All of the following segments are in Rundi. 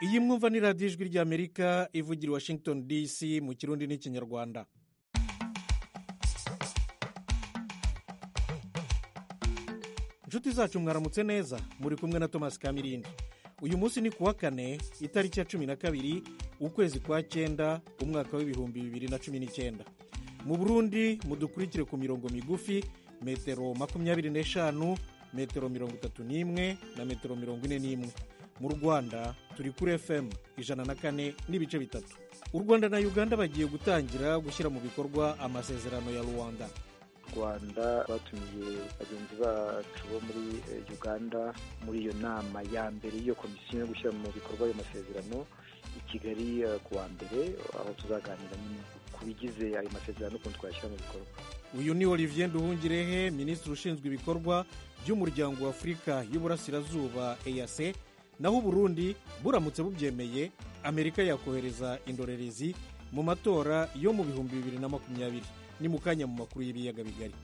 iyi mwumva ni radiyo ijwi ry'amerika ivugira i washington dc mu kirundi n'ikinyarwanda inshuti zacu mwaramutse neza muri kumwe na thomas kamirindi uyu munsi ni kuwa kane itariki ya cumi na kabiri ukwezi kwa cyenda umwaka w'ibihumbi bibiri na cumi n'icyenda mu burundi mudukurikire ku mirongo migufi metero makumyabiri n'eshanu metero mirongo itatu n'imwe na metero mirongo ine n'imwe mu rwanda turi kuri fm ijana na kane n'ibice bitatu u rwanda na uganda bagiye gutangira gushyira mu bikorwa amasezerano ya rwanda rwanda batumiye bagenzi bacu bo muri uganda muri iyo nama ya mbere y'iyo komisiyo yo gushyira mu bikorwa ayo masezerano i kigali ku wa mbere aho tuzaganira ku bigize ayo masezerano n'ukuntu twayashyira mu bikorwa uyu ni olivier nduhungirehe minisitiri ushinzwe ibikorwa by'umuryango wa afurika y'uburasirazuba eyase naho uburundi buramutse bubyemeye amerika yakohereza indorerezi mu matora yo mu bihumbi bibiri na makumyabiri ni mu kanya mu makuru y'ibiyaga bigari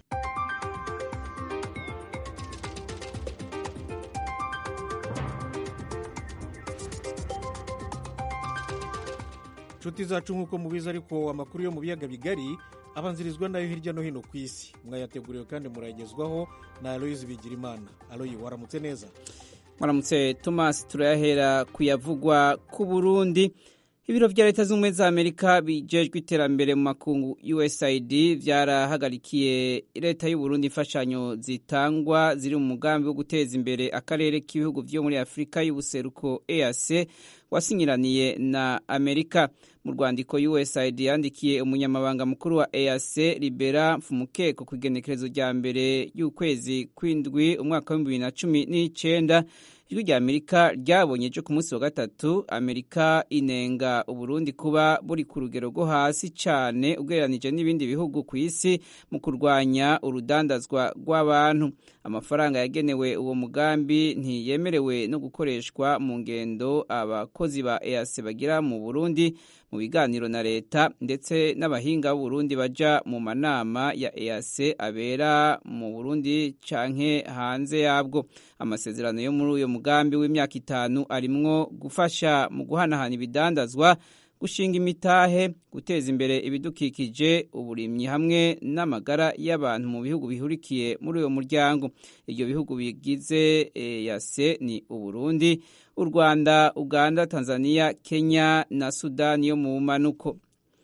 inshuti zacu nk'uko mubizi ariko amakuru yo mu biyaga bigari abanzirizwa nayo hirya no hino ku isi mwayateguriwe kandi murayagezwaho na aloyizi bigirimana aloyi waramutse neza muramutse tomasi turayahera kuyavugwa ku burundi ibiro vya leta z'ubumwe za amerika bijejwe iterambere mu makungu usaid vyarahagarikiye leta y'uburundi imfashanyo zitangwa ziri mu mugambi wo guteza imbere akarere k'ibihugu vyo muri afurika y'ubuseruko eac wasinyiraniye na amerika mu rwandiko usaid yandikiye umunyamabanga mukuru wa eac libera mfumukeko ku igenekerezo rya mbere y'ukwezi kw'indwi umwaka w'ibihumbi bibiri na cumi n'icenda ijwi rya amerika ryabonye ejo ku munsi wa gatatu amerika inenga uburundi kuba buri ku rugero rwo hasi cyane ugereranije n'ibindi bihugu ku isi mu kurwanya urudandazwa rw'abantu amafaranga yagenewe uwo mugambi ntiyemerewe no gukoreshwa mu ngendo abakozi ba eac bagira mu burundi mu biganiro na leta ndetse n'abahinga b'uburundi baja mu manama ya eac abera mu burundi canke hanze yabwo amasezerano yo muri uyo mugambi w'imyaka itanu arimwo gufasha mu guhanahana ibidandazwa gushinga imitahe guteza imbere ibidukikije uburimyi hamwe n'amagara y'abantu mu bihugu bihurikiye muri uyo muryango ibyo bihugu bigize yase ni uburundi u rwanda uganda tanzania kenya na sudani yo mu manuko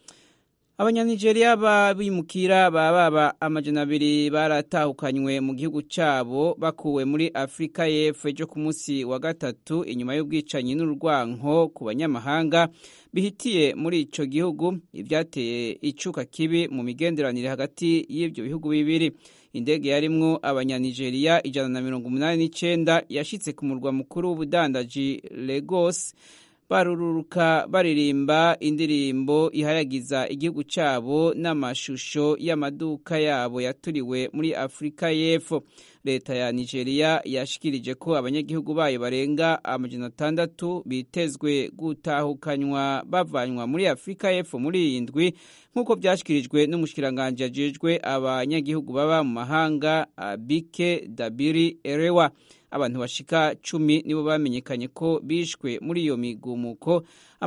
abanyanigeriya b'abimukira baba amajana abiri baratahukanywe mu gihugu cyabo bakuwe muri afurika y'epfo ejo ku munsi wa gatatu inyuma y'ubwicanyi n'urwanko ku banyamahanga bihitiye muri icyo gihugu ibyateye icuka kibi mu migenderanire hagati y'ibyo bihugu bibiri indege yarimwo abanyanigeriya ijana na mirongo umunani n'icyenda yashyitse ku murwa mukuru w'ubudandaji Lagos barururuka baririmba indirimbo ihayagiza igihugu cyabo n'amashusho y'amaduka yabo yaturiwe muri afurika y'epfo leta ya nigeria yashikirije ko abanyagihugu bayo barenga amajana atandatu bitezwe gutahukanywa bavanywa muri afurika y'epfo muri iyi ndwi nk'uko byashyikirijwe n'umushikiranganji ajejwe abanyagihugu baba mu mahanga abike dabiri erewa abantu bashika cumi nibo bamenyekanye ko bishwe muri iyo migumuko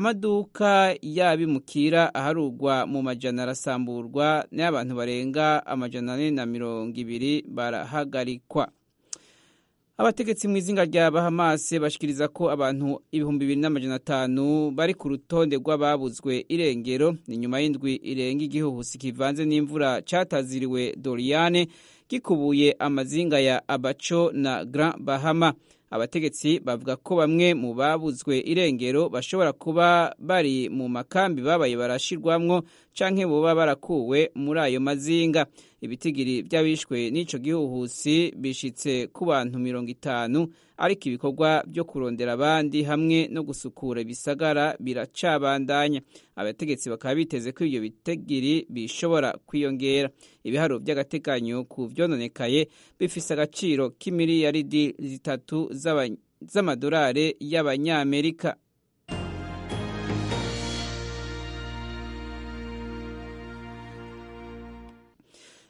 amaduka y'abimukira aharugwa mu majana arasamburwa n'abantu barenga amajana ane na mirongo ibiri barahagarikwa abategetsi mu izinga rya bahamase bashikiriza ko abantu ibihumbi bibiri n'amajana atanu bari ku rutonde rw'ababuzwe irengero ni nyuma y'indwi irenga igihuhusi kivanze n'imvura cataziriwe doriyane gikubuye amazinga ya abaco na grand bahama abategetsi bavuga ko bamwe mu babuzwe irengero bashobora kuba bari mu makambi babaye barashirwamwo canke boba barakuwe muri ayo mazinga ibitigiri by'abishwe n'ico gihuhusi bishitse ku bantu mirongo itanu ariko ibikorwa byo kurondera abandi hamwe no gusukura ibisagara biracabandanya abategetsi bakaba biteze ko ibyo bitigiri bishobora kwiyongera ibiharo by'agateganyo ku vyononekaye bifise agaciro k'imiliyaridi zitatu z'amadolari y'abanyamerika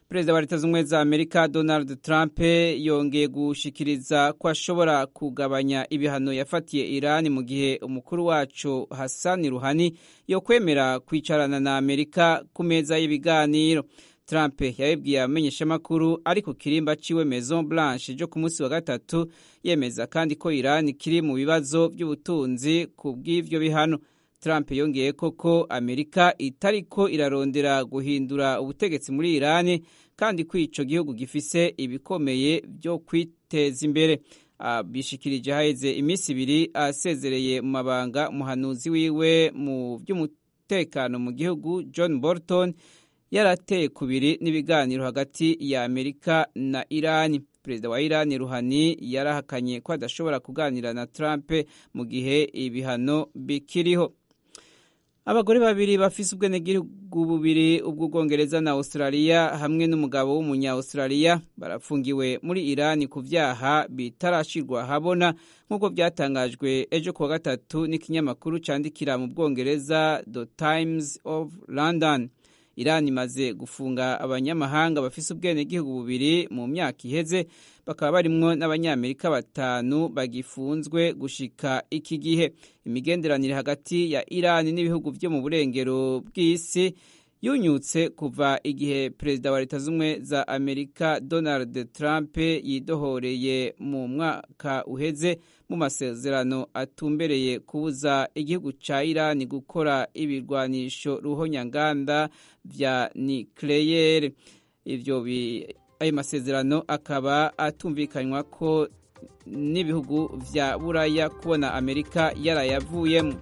perezida wa leta z'ubumwe za amerika donald trump yongeye gushikiriza ko ashobora kugabanya ibihano yafatiye irani mu gihe umukuru wacu hassan ruhani yo kwemera kwicarana na amerika ku meza y'ibiganiro trump yabibwiye abamenyeshamakuru ari ku kirimba ciwe maison blanche ryo ku munsi wa gatatu yemeza kandi ko irani kiri mu bibazo by'ubutunzi ku bw'ivyo bihano Trump yongeye koko Amerika itariko irarondera guhindura ubutegetsi muri Irani kandi ko ico gihugu gifise ibikomeye byo kwiteza imbere bishikirije haheze iminsi ibiri asezereye mu mabanga umuhanuzi wiwe mu by'umutekano mu gihugu John Bolton yarateye kubiri n'ibiganiro hagati ya Amerika na Irani perezida wa Irani Ruhani yarahakanye ko adashobora kuganira na Trump mu gihe ibihano bikiriho abagore babiri bafise ubwenegihugu bubiri ubw'ubwongereza na australia hamwe n'umugabo w'umunya-australia barafungiwe muri irani ku vyaha bitarashirwa habona nk'uko byatangajwe ejo kuwa gatatu n'ikinyamakuru candikira mu bwongereza the times of london irani imaze gufunga abanyamahanga bafise ubwenegihugu bubiri mu myaka iheze bakaba barimwo n'abanyamerika batanu bagifunzwe gushika iki gihe imigenderanire hagati ya irani n'ibihugu vyo mu burengero bw'isi yunyutse kuva igihe perezida wa leta z'ubumwe za amerika donald trump yidohoreye mu mwaka uheze mu masezerano atumbereye kubuza igihugu ca irani gukora ibirwanisho ruhonyanganda vya nikleyere ivyo ayo masezerano akaba atumvikanywa ko n'ibihugu vya buraya kubona amerika yarayavuyemo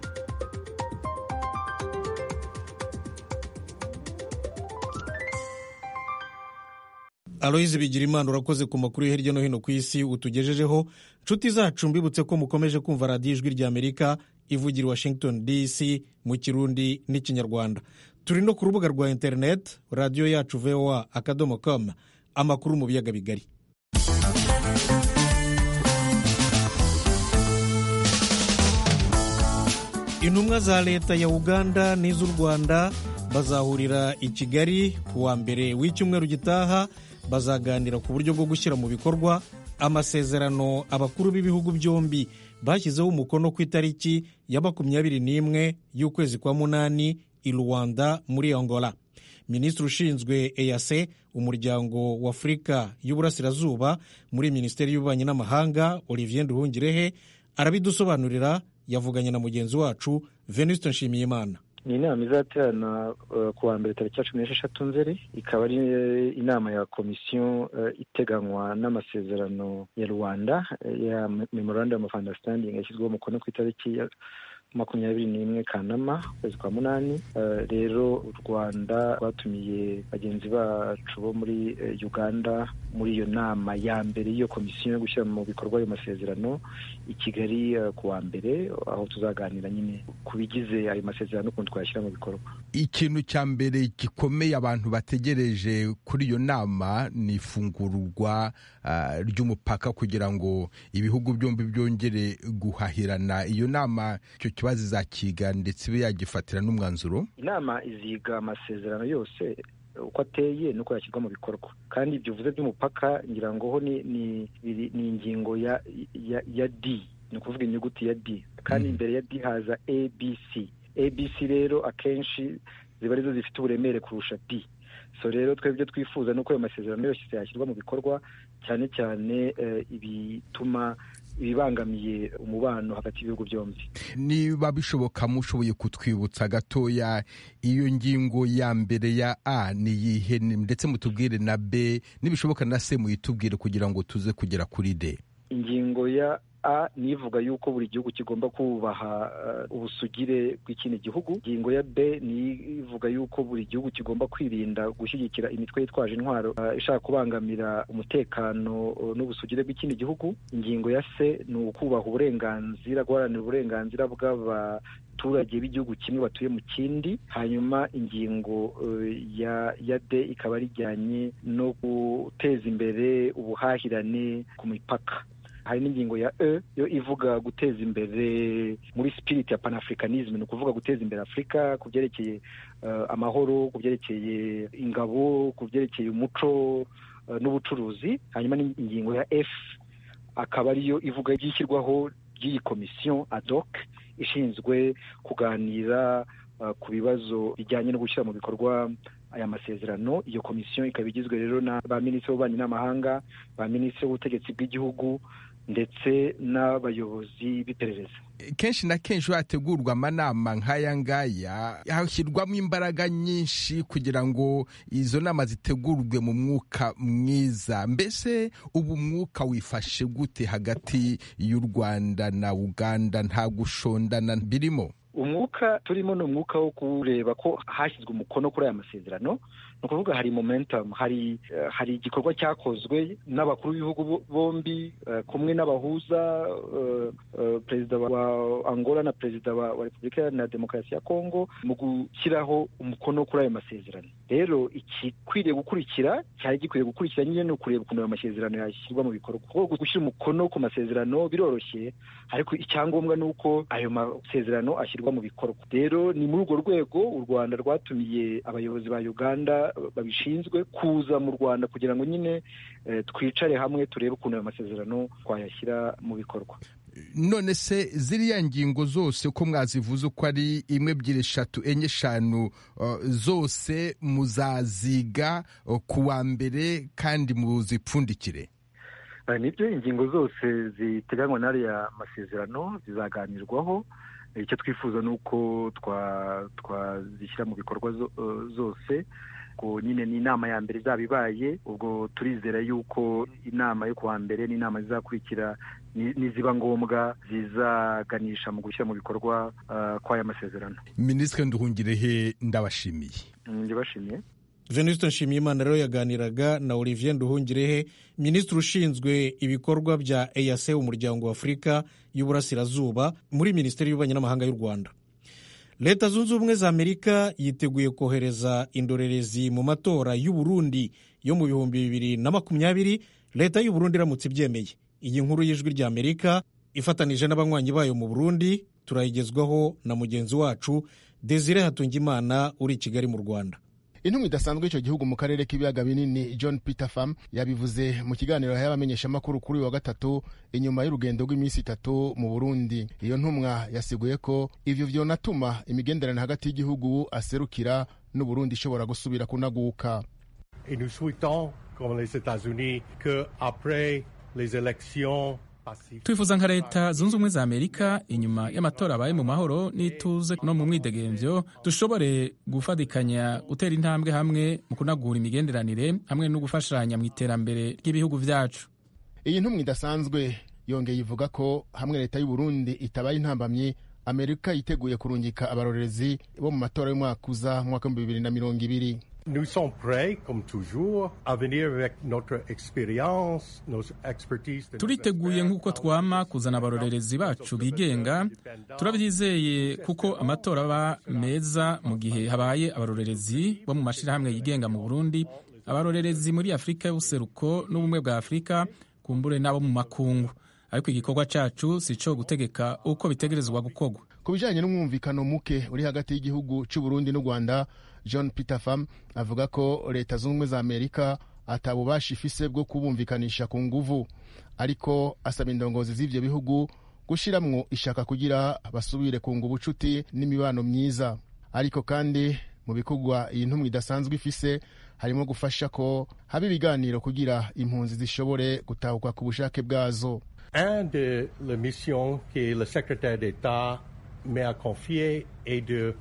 aloyizi bigira imana urakoze ku makuru yo hirya no hino ku isi utugejejeho nshuti zacu mbibutse ko mukomeje kumva radiyo ijwi rya amerika ivugira i washington dc mu kirundi n'ikinyarwanda turi no ku rubuga rwa interineti radiyo yacu voa akadomo com amakuru mu biyaga bigari intumwa za leta ya uganda n'iz'u rwanda bazahurira i kigali ku wa mbere w'icyumweru gitaha bazaganira ku buryo bwo gushyira mu bikorwa amasezerano abakuru b'ibihugu byombi bashyizeho umukono ku itariki ya makumyabiri n'imwe y'ukwezi kwa munani i rwanda muri angola minisitiri ushinzwe eyase umuryango wa afurika y'uburasirazuba muri minisiteri y'ububanyi n'amahanga olivier nduhungirehe arabidusobanurira yavuganye na mugenzi wacu venuste nshimiyimana ni inama izaterana ku wa mbere tariki ya cumi n'esheshatu nzeri ikaba ari inama ya komisiyo iteganywa n'amasezerano ya rwanda ya memorandum of understanding yashyizweho umukono ku itariki ya makumyabiri n'imwe kanama ukwezi kwa munani rero u rwanda rwatumiye bagenzi bacu bo muri uganda muri iyo nama ya mbere y'iyo komisiyo yo gushyira mu bikorwa ayo masezerano i kigali ku wa mbere aho tuzaganira nyine ku bigize ayo masezerano n'ukuntu twayashyira mu bikorwa ikintu cya mbere gikomeye abantu bategereje kuri iyo nama ni ifungurwa ry'umupaka kugira ngo ibihugu byombi byongere guhahirana iyo nama icyo kibazo izakiga ndetse ibe yagifatira n'umwanzuro inama iziga amasezerano yose uko ateye nuko yashyirwa mu bikorwa kandi ibyo uvuze by'umupaka ngira ngo ho ni ingingo ya ya d ni ukuvuga inyuguti ya d kandi imbere ya d haza abc abc rero akenshi ziba arizo zifite uburemere kurusha d so rero twebwe twifuza nuko ayo masezerano yose yashyirwa mu bikorwa cyane cyane ibituma ibibangamiye umubano hagati y'ibihugu byombi niba bishoboka mushoboye kutwibutsa gatoya iyo ngingo ya mbere ya a ni iyihe ndetse mutubwire na b nibishoboka na c muyitubwire kugira ngo tuze kugera kuri d ingingo ya a ni ivuga yuko buri gihugu kigomba kubaha ubusugire bw'ikindi gihugu ingingo ya b ni ivuga yuko buri gihugu kigomba kwirinda gushyigikira imitwe yitwaje intwaro ishaka kubangamira umutekano n'ubusugire bw'ikindi gihugu ingingo ya c ni ukubaha uburenganzira guharanira uburenganzira bw'abaturage b'igihugu kimwe batuye mu kindi hanyuma ingingo ya ya d ikaba rijyanye no guteza imbere ubuhahirane ku mipaka hari n'ingingo ya e yo ivuga guteza imbere muri spirit ya panafricanism ni ukuvuga guteza imbere afurika ku byerekeye amahoro ku byerekeye ingabo ku byerekeye umuco n'ubucuruzi hanyuma n'ingingo ya f akaba ariyo ivuga iby'ishyirwaho ry'iyi komisiyo ad hoc ishinzwe kuganira ku bibazo bijyanye no gushyira mu bikorwa aya masezerano iyo komisiyo ikaba igizwe rero na ba minisitiri w'ububanyi n'amahanga ba minisitiri w'ubutegetsi bw'igihugu ndetse n'abayobozi b'iperereza kenshi na kenshi hategurwa amanama nk'aya ngaya hashyirwamo imbaraga nyinshi kugira ngo izo nama zitegurwe mu mwuka mwiza mbese ubu mwuka wifashe gute hagati y'u rwanda na uganda nta gushondana birimo umwuka turimo ni umwuka wo kureba ko hashyizwe umukono kuri aya masezerano ni ukuvuga hari momentum hari hari igikorwa cyakozwe n'abakuru b'ibihugu bombi kumwe n'abahuza perezida wa angola na perezida wa repubulika iharanira demokarasi ya kongo mu gushyiraho umukono kuri ayo masezerano rero igikwiriye gukurikira cyari gikwiye gukurikira nyine ni ukureba ukuntu ayo masezerano yashyirwa mu bikorwa kuko gushyira umukono ku masezerano biroroshye ariko icyangombwa ni uko ayo masezerano ashyirwa mu bikorwa rero ni muri urwo rwego u rwanda rwatumiye abayobozi ba uganda babishinzwe kuza mu rwanda kugira ngo nyine twicare hamwe turebe ukuntu ayo masezerano twayashyira mu bikorwa none se ziriya ngingo zose uko mwazivuze uko ari imwe ebyiri eshatu enye eshanu zose muzaziga ku wa mbere kandi muzipfundikire nibyo ingingo zose ziteganywa n'ariya masezerano zizaganirwaho icyo twifuza ni uko twazishyira mu bikorwa zose ubwo nyine ni inama ya mbere izaba ibaye ubwo turizera yuko inama yo kuwa mbere n'inama zizakurikira niziba ngombwa zizaganisha mu gushyira mu bikorwa kw'aya masezerano minisitiri nduhungirehe ndabashimiye ndibashimiye venuste nshimiyimana rero yaganiraga na olivier nduhungirehe minisitiri ushinzwe ibikorwa bya eyase umuryango wa afurika y'uburasirazuba muri minisiteri y'ububanyi n'amahanga y'u rwanda leta zunze ubumwe za amerika yiteguye kohereza indorerezi mu matora y'u Burundi yo mu bihumbi bibiri na makumyabiri leta y'u Burundi iramutse ibyemeye iyi nkuru y'ijwi rya amerika ifatanije n'abanywanyi bayo mu burundi turayigezwaho na mugenzi wacu desire hatungimana uri i kigali mu rwanda intumwa idasanzwe y'icyo gihugu mu karere k'ibiyaga binini john peter pham yabivuze mu kiganiro y'abamenyeshamakuru kuri uyu wa gatatu inyuma y'urugendo rw'iminsi itatu mu burundi iyo ntumwa yasiguye ko ivyo vyonatuma imigenderanire hagati y'igihugu aserukira n'uburundi ishobora gusubira kunaguka Et nous souhaitons, comme les États-Unis, que après les élections twifuza nka leta zunze ubumwe za amerika inyuma y'amatora abaye mu mahoro n'ituze no mu mwidegemvyo dushobore gufatikanya gutera intambwe hamwe mu kunagura imigenderanire hamwe no gufashanya mu iterambere ry'ibihugu vyacu iyi ntumwa idasanzwe yongeye ivuga ko hamwe leta y'u Burundi itabaye intambamyi amerika yiteguye kurungika abarorerezi bo mu matora y'umwaka uza mu mwaka w'ibihumbi bibiri na mirongo ibiri Nous sommes prêts, comme toujours, à venir avec notre expérience, nos expertise. turiteguye nk'uko twama kuzana abarorerezi bacu bigenga turabyizeye kuko amatora aba meza mu gihe habaye abarorerezi bo mu mashyirahamwe yigenga mu burundi abarorerezi muri afurika y'ubuseruko n'ubumwe bwa afurika kumbure n'abo mu makungu ariko igikorwa cyacu si cyo gutegeka uko bitegerezwa gukorwa ku bijyanye n'umwumvikano muke uri hagati y'igihugu cy'u Burundi n'u Rwanda John Peter Pham avuga ko leta zunze ubumwe za Amerika atabubasha ifise bwo kubumvikanisha ku nguvu ariko asaba indongozi z'ivyo bihugu gushiramwo ishaka kugira basubire kunga ubucuti n'imibano myiza ariko kandi mu bikorwa iyi ntumwa idasanzwe ifise harimo gufasha ko haba ibiganiro kugira impunzi zishobore gutahuka ku bushake bwazo Un de la mission que le secrétaire d'État m'a confiée est de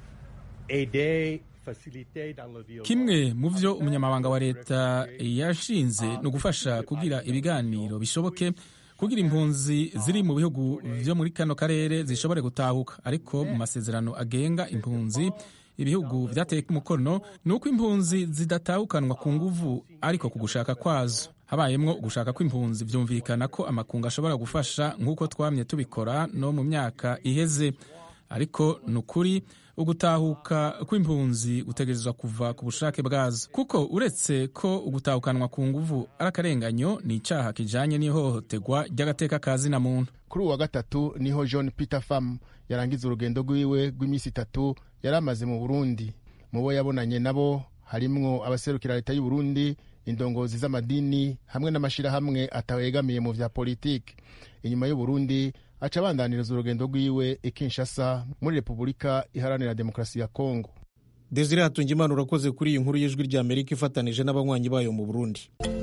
aider faciliter dans le dialogue. kimwe mu vyo umunyamabanga wa leta yashinze ni ugufasha kugira ibiganiro bishoboke kugira impunzi ziri mu bihugu vyo muri kano karere zishobore gutahuka ariko mu masezerano agenga impunzi ibihugu vyateye umukono ni uko impunzi zidatahukanwa ku nguvu ariko ku gushaka kwazo habayemwo ugushaka kw'impunzi vyumvikana ko amakungu ashobora gufasha nk'uko twamye tubikora no mu myaka iheze ariko ni ukuri ugutahuka kw'impunzi gutegerezwa kuva ku bushake bwazo kuko uretse ko ugutahukanwa ku nguvu ari akarenganyo ni icyaha kijanye n'ihohoterwa ry'agateka ka zina muntu kuri uwa gatatu niho john peter fam yarangiza urugendo rwiwe rw'iminsi itatu yari amaze mu burundi mu bo yabonanye nabo harimwo abaserukira leta y'u Burundi indongozi z'amadini hamwe n'amashyirahamwe atawegamiye mu vya politiki inyuma y'u Burundi aca abandaniriza urugendo rwiwe i Kinshasa muri repubulika iharanira demokarasi ya kongo desire hatungimana urakoze kuri iyi nkuru y'ijwi rya amerika ifatanije n'abanywanyi bayo mu burundi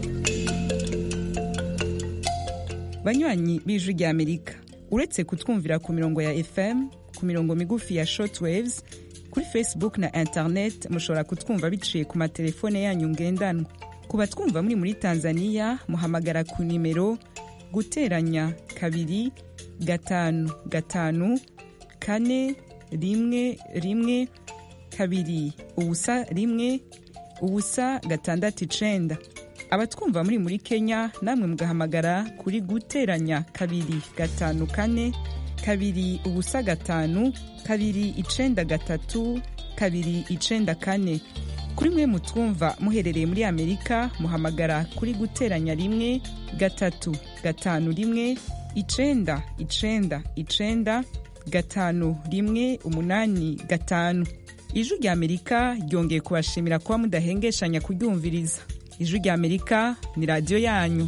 banywanyi b'ijwi rya amerika uretse kutwumvira ku mirongo ya fm ku mirongo migufi ya shortwaves kuri facebook na internet mushobora kutwumva biciye ku matelefone yanyu ngendanwa ku batwumva muri muri tanzania muhamagara ku nimero guteranya kabiri gatanu gatanu kane rimwe rimwe kabiri ubusa rimwe ubusa gatandatu icenda abatwumva muri muri kenya namwe mugahamagara kuri guteranya kabiri gatanu kane kabiri ubusa gatanu kabiri icenda gatatu kabiri icenda kane kuri mwe mutwumva muherereye muri amerika muhamagara kuri guteranya rimwe gatatu gatanu rimwe icenda icenda icenda gatanu rimwe umunani gatanu ijwi rya amerika ryongeye kubashimira kuba mudahengeshanya kuryumviriza ijwi rya amerika ni radiyo yanyu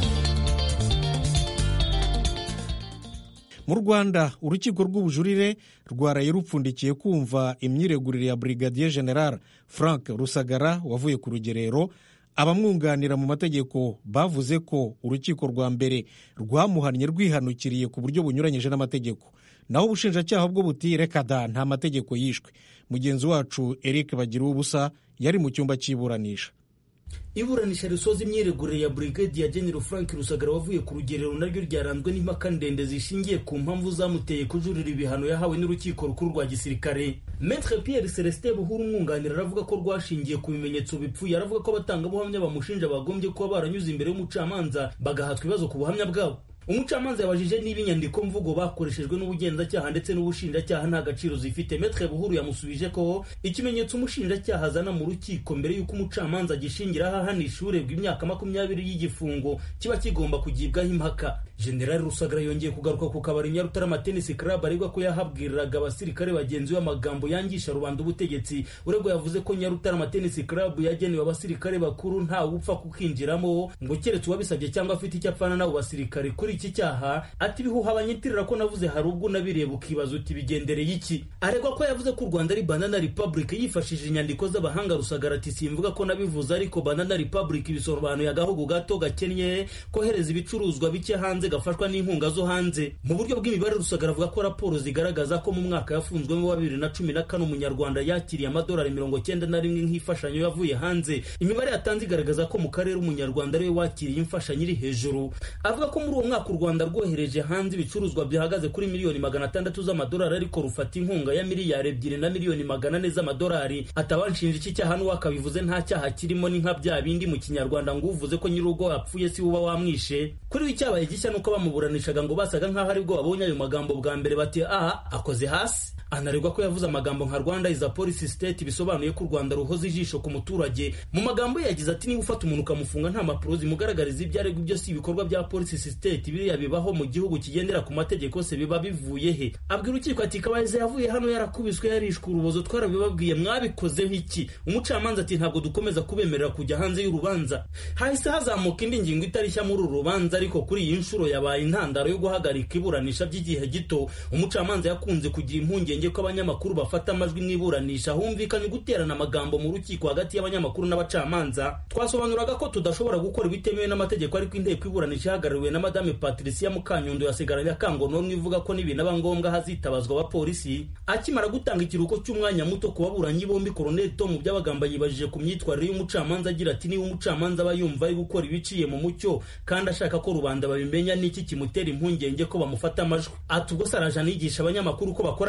mu rwanda urukiko rw'ubujurire rwaraye rupfundikiye kumva imyiregurire ya brigadier general frank rusagara wavuye ku rugerero abamwunganira mu mategeko bavuze ko urukiko rwa mbere rwamuhannye rwihanukiriye ku buryo bunyuranyije n'amategeko naho ubushinjacyaha bwo buti reka da nta mategeko yishwe mugenzi wacu eric bagira ubusa yari mu cyumba cy'iburanisha iburanisha risoza imyiregurire ya brigadier general frank rusagara wavuye ku rugerero naryo ryaranzwe n'impaka ndende zishingiye ku mpamvu zamuteye kujurira ibihano yahawe n'urukiko rukuru rwa gisirikare metre pierre celestin buhuru umwunganira aravuga ko rwashingiye ku bimenyetso bipfuye aravuga ko abatangabuhamya bamushinja bagombye kuba baranyuze imbere y'umucamanza bagahatwa ibibazo ku buhamya bwabo umucamanza yabajije niba inyandiko mvugo bakoreshejwe n'ubugenzacyaha ndetse n'ubushinjacyaha nta gaciro zifite metre buhuru yamusubije ko ikimenyetso umushinjacyaha azana mu rukiko mbere y'uko umucamanza agishingiraho ahanisha uregwa imyaka makumyabiri y'igifungo kiba kigomba kugibwaho impaka generali rusagara yongeye kugaruka ku kabari nyarutarama tennis club aregwa ko yahabwiriraga abasirikare bagenzi we amagambo yangisha rubanda ubutegetsi uregwa yavuze ko nyarutarama tennis club yagenewe abasirikare bakuru ntawe upfa kukinjiramo ngo keretse uwabisabye cyangwa afite icyo apfana n'abo basirikare kuri iki cyaha ati ibihuha banyitirira ko navuze hari ubwo unabireba ukibaza uti bigendereye iki aregwa ko yavuze ko u rwanda ari banana republic yifashishije inyandiko z'abahanga rusagara ati simvuga ko nabivuze ariko banana republic bisobanuye agahugu gato gakennye kohereza ibicuruzwa bike hanze gafashwa n'inkunga zo hanze mu buryo bw'imibare rusagara avuga ko raporo zigaragaza ko mu mwaka yafunzwemo wa bibiri na cumi na kane umunyarwanda yakiriye amadolari mirongo cyenda na rimwe nk'imfashanyo yavuye hanze imibare yatanze igaragaza ko mu karere umunyarwanda ariwe wakiriye imfashanyo iri hejuru avuga ko muri uwo mwaka u rwanda rwohereje hanze ibicuruzwa bihagaze kuri miliyoni magana atandatu z'amadolari ariko rufata inkunga ya miliyari ebyiri na miliyoni magana ane z'amadolari atabanshinja iki cyaha n'uwakabivuze nta cyaha kirimo ni nka bya bindi mu kinyarwanda ngo uvuze ko nyir'urugo yapfuye si uba wamwishe kuri we icyabaye gishya nuko bamuburanishaga ngo basaga nk'aho aribwo babonye ayo magambo bwa mbere bati aha akoze hasi anaregwa ko yavuze amagambo nka rwanda is a policy state bisobanuye ko u rwanda ruhoza ijisho ku muturage mu magambo ye yagize ati niba ufata umuntu ukamufunga nta mpapuro zimugaragariza ibyo aregwa ibyo si ibikorwa bya policy state biriya bibaho mu gihugu kigendera ku mategeko se biba bivuye he abwira urukiko ati kabayiza yavuye hano yarakubiswe yarishwe urubozo twarabibabwiye mwabikozeho iki umucamanza ati ntabwo dukomeza kubemerera kujya hanze y'urubanza hahise hazamuka indi ngingo itarishya muri uru rubanza ariko kuri iyi nshuro yabaye intandaro yo guhagarika iburanisha by'igihe gito umucamanza yakunze kugira impungenge ko abanyamakuru bafata amajwi mu iburanisha humvikanye guterana amagambo mu rukiko hagati y'abanyamakuru n'abacamanza twasobanuraga ko tudashobora gukora ibitemewe n'amategeko ariko inteko iburanisha ihagarariwe na madame patricia mukanyundo yasigaranye akangononwa ivuga ko nibinaba ngombwa hazitabazwa abapolisi akimara gutanga ikiruhuko cy'umwanya muto ku baburanyi bombi koroneli tom byabagamba yibajije ku myitwarire y'umucamanza agira ati niba umucamanza aba yumva ari gukora ibiciye mu mucyo kandi ashaka ko rubanda babimenya n'iki kimutera impungenge ko bamufata amajwi ati ubwo se araje anigisha abanyamakuru ko bakora akazi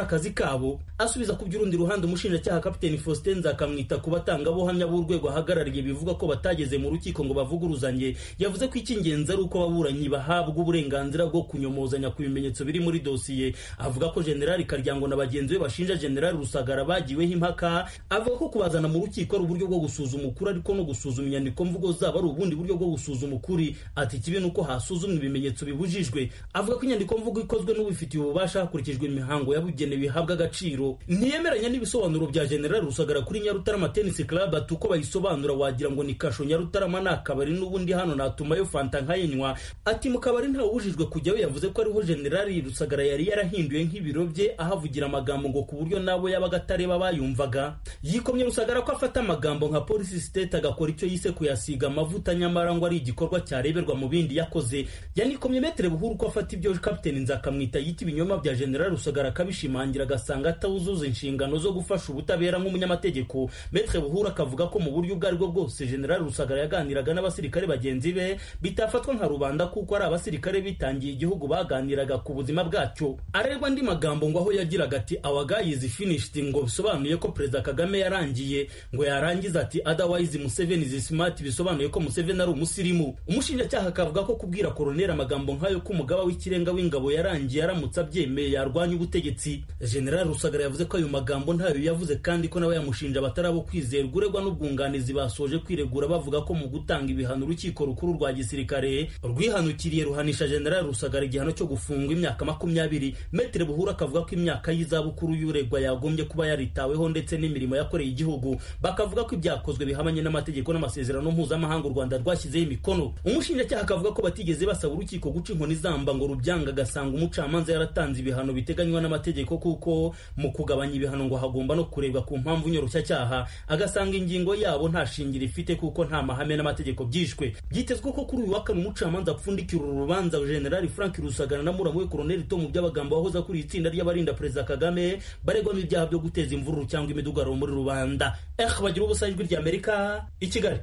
kabo asubiza ku by'urundi ruhande umushinjacyaha kapiteni faustin nzakamwita ku batangabuhamya b'urwego ahagarariye bivuga ko batageze mu rukiko ngo bavuguruzanye yavuze ko icy'ingenzi ari uko ababuranyi bahabwa uburenganzira bwo kunyomozanya ku bimenyetso biri muri dosiye avuga ko generali karyango na bagenzi be bashinja generali rusagara bagiweho impaka avuga ko kubazana mu rukiko ari uburyo bwo gusuzuma ukuri ariko no gusuzuma inyandiko mvugo zabo ari ubundi buryo bwo gusuzuma ukuri ati ikibi ni uko hasuzumwa ibimenyetso bibujijwe avuga ko inyandiko mvugo ikozwe n'ubifitiye ububasha hakurikijwe imihango yabugenewe bihabwa agaciro ntiyemeranya n'ibisobanuro bya generali rusagara kuri nyarutarama tennis club ati uko bayisobanura wagira ngo ni kasho nyarutarama ni akabari n'ubundi hano natumayo fanta nkayinywa ati mu kabari ntawubujijwe kujyayo yavuze ko ariho generali rusagara yari yarahinduye nk'ibiro bye ahavugira amagambo ngo ku buryo nabo yabaga atareba bayumvaga yikomye rusagara ko afata amagambo nka polisi state agakora icyo yise kuyasiga amavuta nyamara ngo ari igikorwa cyareberwa mu bindi yakoze yanikomye metere buhuru ko afata ibyo kapiteni nzakamwita yita ibinyoma bya generali rusagara akabishimangira agasanga atawuzuza inshingano zo gufasha ubutabera nk'umunyamategeko metere buhuru akavuga ko mu buryo ubwo aribwo bwose generali rusagara yaganiraga n'abasirikare bagenzi be bitafatwa nka rubanda kuko ari abasirikare bitangiye igihugu baganiraga ku buzima bwacyo arerwa andi magambo ngo aho yagiraga ati our guy is finished ngo bisobanuye ko perezida kagame yarangiye ngo yarangiza ati otherwise museveni is smart bisobanuye ko museveni ari umusirimu umushinjacyaha akavuga ko kubwira koroneri amagambo nk'ayo ko umugaba w'ikirenga w'ingabo yarangiye aramutse abyemeye yarwanya ubutegetsi general rusagara yavuze ko ayo magambo ntayo yavuze kandi ko nawe yamushinja abatarabo kwizerwa uregwa n'ubwunganizi basoje kwiregura bavuga ko mu gutanga ibihano urukiko rukuru rwa gisirikare rwihanukiriye ruhanisha general rusagara igihano cyo gufungwa imyaka makumyabiri metere buhuru akavuga ko imyaka y'izabukuru y'uregwa yagombye kuba yaritaweho ndetse n'imirimo yakoreye igihugu bakavuga ko ibyakozwe bihabanye n'amategeko n'amasezerano mpuzamahanga u rwanda rwashyizeho imikono umushinjacyaha akavuga ko batigeze basaba urukiko guca inkoni zamba ngo rubyanga agasanga umucamanza yaratanze ibihano biteganywa n'amategeko kuko mu kugabanya ibihano ngo hagomba no kurebwa ku mpamvu nyoroshyacyaha agasanga ingingo yabo nta shingiro ifite kuko nta mahame n'amategeko byishwe byitezwe ko kuri uyu wa kane umucamanza apfundikira uru rubanza generali frank rusagara na muramu we koroneli tomu by'abagambo wahoze akuriye itsinda ry'abarinda perezida kagame baregwamo ibyaha byo guteza imvururu cyangwa imidugararo muri rubanda eh bagira ubusa ijwi ry'amerika i kigali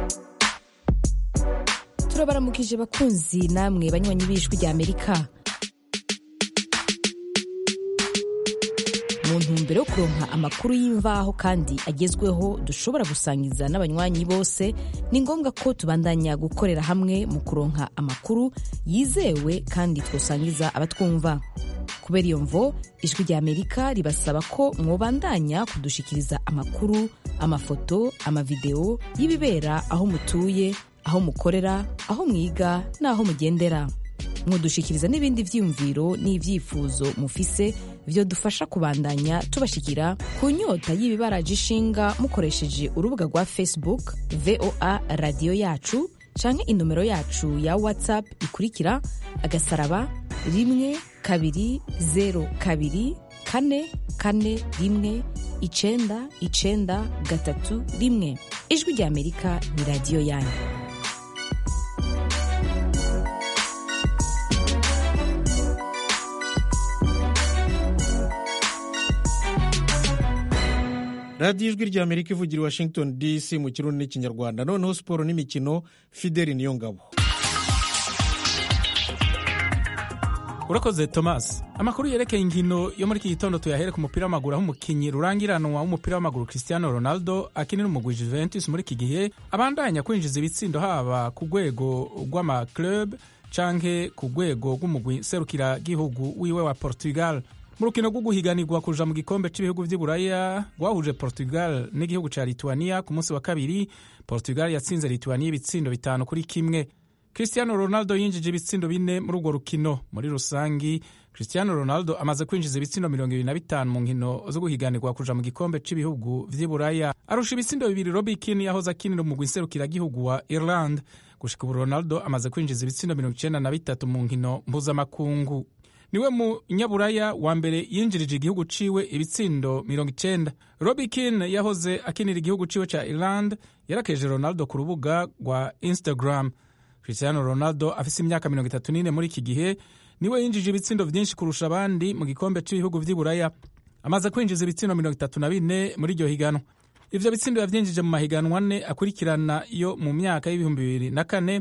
turabaramukije bakunzi namwe banywanyi b'ijwi ry'amerika mu ntumbero yo kuronka amakuru y'imvaho kandi agezweho dushobora gusangiza n'abanywanyi bose ni ngombwa ko tubandanya gukorera hamwe mu kuronka amakuru yizewe kandi twosangiza abatwumva kubera iyo mvo ijwi ry'amerika ribasaba ko mwobandanya kudushikiriza amakuru amafoto amavideo y'ibibera aho mutuye aho mukorera aho mwiga n'aho mugendera mwodushikiriza n'ibindi vyiyumviro n'ivyifuzo mufise vyo dufasha kubandanya tubashikira ku nyota y'ibibaraje ishinga mukoresheje urubuga rwa facebook voa radiyo yacu canke inomero yacu ya whatsapp ikurikira agasaraba rimwe kabiri zero kabiri kane kane rimwe icenda icenda gatatu rimwe ijwi rya amerika ni radiyo yanyu radiyo ijwi rya amerika ivugira i washington dc mu kirundi n'ikinyarwanda noneho siporo n'imikino fideli niyo ngabo urakoze thomas amakuru yerekeye inkino yo muri iki gitondo tuyahere ku mupira w'amaguru aho umukinnyi rurangiranwa w'umupira w'amaguru cristiano ronaldo akinira umugwi juventus muri iki gihe abandanya kwinjiza ibitsindo haba ku rwego rw'amaclub canke ku rwego rw'umugwi serukiragihugu wiwe wa portugal mu rukino rwo guhiganirwa kuja mu gikombe cy'ibihugu vy'iburaya rwahuje portugal n'igihugu ca lituania ku munsi wa kabiri portugal yatsinze lituania ibitsindo bitanu kuri kimwe cristiano ronaldo yinjije ibitsindo bine muri urwo rukino muri rusangi cristiano ronaldo amaze kwinjiza ibitsindo mirongo ibiri na bitanu mu nkino zo guhiganirwa kuja mu gikombe cy'ibihugu vy'iburaya arusha ibitsindo bibiri robi kini yahoze akinira umugwi nserukiragihugu wa ireland gushika ubu ronaldo amaze kwinjiza ibitsindo mirongo icenda na bitatu mu nkino mpuzamakungu niwe munyaburaya wa mbere yinjirije igihugu ciwe ibitsindo mirongo icenda robi kin yahoze akinira igihugu ciwe ca ireland yarakeje ronaldo ku rubuga rwa instagram cristiano ronaldo afise imyaka mirongo itatu n'ine muri iki gihe niwe yinjije ibitsindo vyinshi kurusha abandi mu gikombe c'ibihugu vy'iburaya amaze kwinjiza ibitsindo mirongo itatu na bine muri iryo higanwa ivyo bitsindo yavyinjije mu mahiganwa ane akurikirana yo mu myaka y'ibihumbi bibiri na kane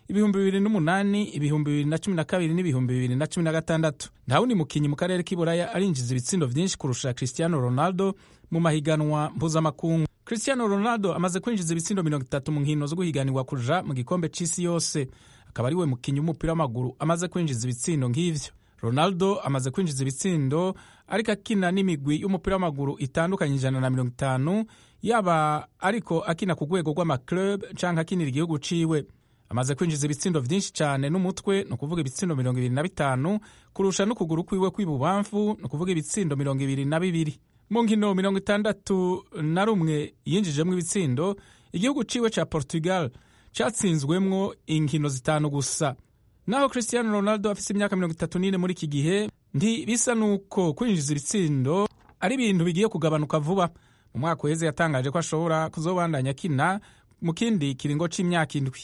ibihumbi bibiri n'umunani ibihumbi bibiri na cumi na kabiri n'ibihumbi bibiri na cumi na gatandatu nta wundi mukinnyi mu karere k'iburaya arinjiza ibitsindo vyinshi kurusha cristiano ronaldo mu mahiganwa mpuzamakungu cristiano ronaldo amaze kwinjiza ibitsindo mirongo itatu mu nkino zo guhiganirwa kuja mu gikombe c'isi yose akaba ari we mukinnyi w'umupira w'amaguru amaze kwinjiza ibitsindo nk'ivyo ronaldo amaze kwinjiza ibitsindo ariko akina n'imigwi y'umupira w'amaguru itandukanye ijana na mirongo itanu yaba ariko akina ku rwego rw'amaclub canke akinira igihugu ciwe amaze kwinjiza ibitsindo vyinshi cane n'umutwe ni ukuvuga ibitsindo mirongo ibiri na bitanu kurusha n'ukuguru kwiwe kw'ibubamfu ni ukuvuga ibitsindo mirongo ibiri na bibiri mu nkino mirongo itandatu na rumwe yinjijemwo ibitsindo igihugu ciwe ca portugal catsinzwemwo inkino zitanu gusa naho cristiano ronaldo afise imyaka mirongo itatu n'ine muri iki gihe ntibisa n'uko kwinjiza ibitsindo ari ibintu bigiye kugabanuka vuba mu mwaka uheze yatangaje ko ashobora kuzobandanya akina mu kindi kiringo c'imyaka indwi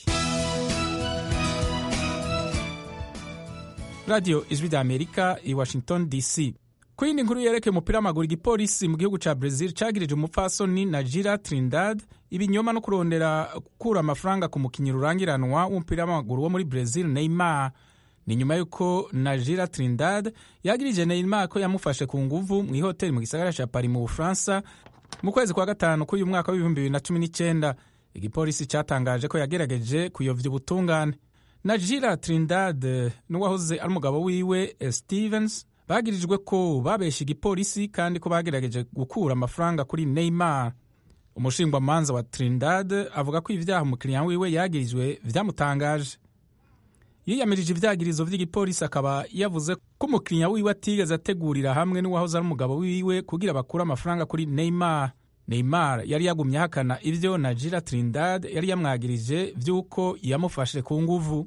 radiyo ijwi rya amerika i washington dc ku yindi nkuru yerekeye umupira w'amaguru igipolisi mu gihugu ca brazil cagirije umupfasoni najira trindad ibinyoma no kurondera gukura amafaranga ku mukinyi rurangiranwa w'umupira w'amaguru wo muri brazil neymar ni nyuma y'uko najira trindad yagirije neymar ko yamufashe ku nguvu mu ihoteli mu gisagara ca paris mu bufaransa mu kwezi kwa gatanu k'uyu mwaka w'ibihumbi bibiri na cumi n'icyenda igipolisi cyatangaje ko yagerageje kuyovya ubutungane najira trindad n'uwahoze ari umugabo wiwe stevens bagirijwe ko babesha igipolisi kandi ko bagerageje gukura amafaranga kuri neymar umushingwamanza wa trindad avuga ko ibyaha umukiriya wiwe yagirijwe vyamutangaje yiyamirije ivyagirizo vy'igipolisi akaba yavuze ko umukiriya wiwe atigeze ategurira hamwe n'uwahoze ari umugabo wiwe kugira bakure amafaranga kuri neymar neymar yari yagumye ahakana ivyo najira trindad yari yamwagirije vy'uko yamufashe ku nguvu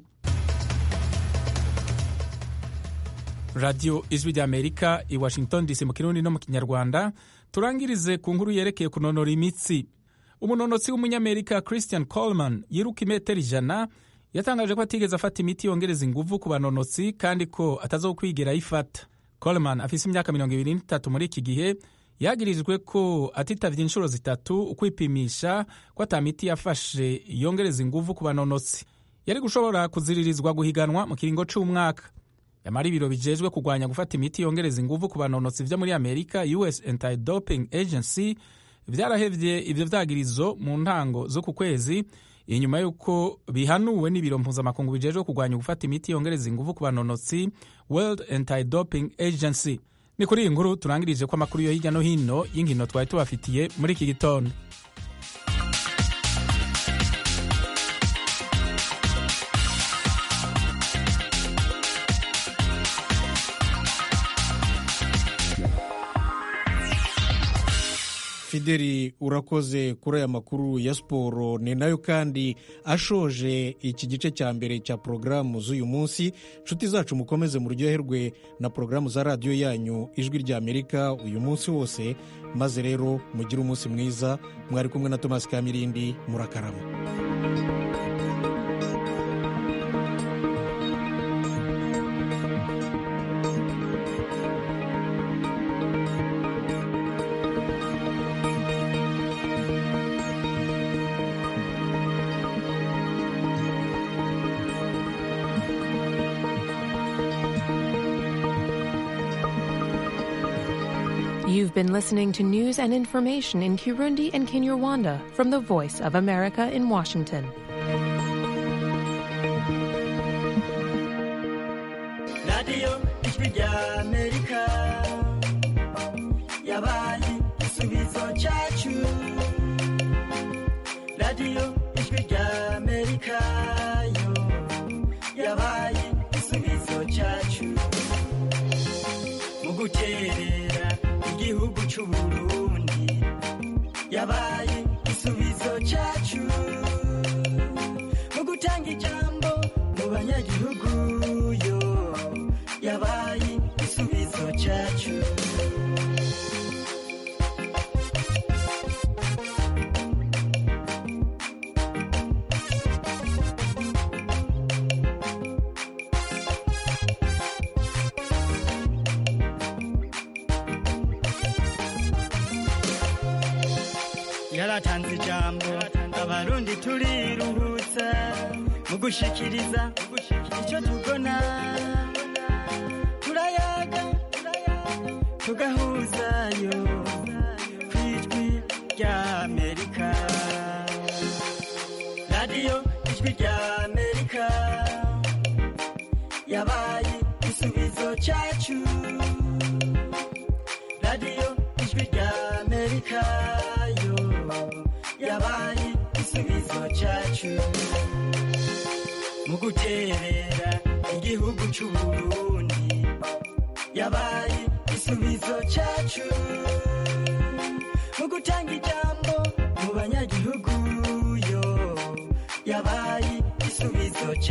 radiyo ijwi rya amerika i washington dc mu kirundi no mu kinyarwanda turangirize ku nkuru yerekeye kunonora imitsi umunonotsi w'umunyamerika christian coleman yiruka imetero ijana yatangaje ko atigeze afata imiti yongereza inguvu ku banonotsi kandi ko atazokwigera ayifata coleman afise imyaka mirongo ibiri n'itatu muri iki gihe yagirijwe ko atitavye inshuro zitatu ukwipimisha ko ata miti yafashe yongereza inguvu ku banonotsi yari gushobora kuziririzwa guhiganwa mu kiringo c'umwaka yamara ibiro bijejwe kurwanya gufata imiti yongereza inguvu ku banonotsi vyo muri amerika us anti-doping agency vyarahevye ivyo vyagirizo mu ntango zo ku kwezi inyuma y'uko bihanuwe n'ibiro mpuzamakungu bijejwe kurwanya gufata imiti yongereza inguvu ku banonotsi world anti-doping agency ni kuri iyi nkuru turangirije ko amakuru yo hirya no hino y'inkino twari tubafitiye muri iki gitondo fideli urakoze kuri aya makuru ya siporo ni nayo kandi ashoje iki gice cya mbere cya porogaramu z'uyu munsi inshuti zacu mukomeze muryoherwe na porogaramu za radiyo yanyu ijwi rya amerika uyu munsi wose maze rero mugire umunsi mwiza mwari kumwe na tomasi kamirindi murakarama You've been listening to news and information in Kirundi and Kinyarwanda from the Voice of America in Washington. radiyo ijwi rya amerika yabaye igisubizo cyacu radiyo ijwi rya amerika yo yabaye igisubizo cyacu mu guterera igihugu cy'u burundi yabaye igisubizo cyacu mu gutanga ijambo mu banyagihugu yo yabaye igisubizo cyacu yaratanze ijambo abarundi turiruhutsa mu gushikiriza icyo tubona turayaga tugahuzayo ku ijwi rya amerika radiyo ijwi rya amerika yabaye igisubizo cyacu radiyo ijwi rya amerika yo yabaye igisubizo cyacu mu guterera igihugu cy'u Burundi yabaye igisubizo cyacu mu gutanga ijambo mu banyagihugu yo yabaye igisubizo cyacu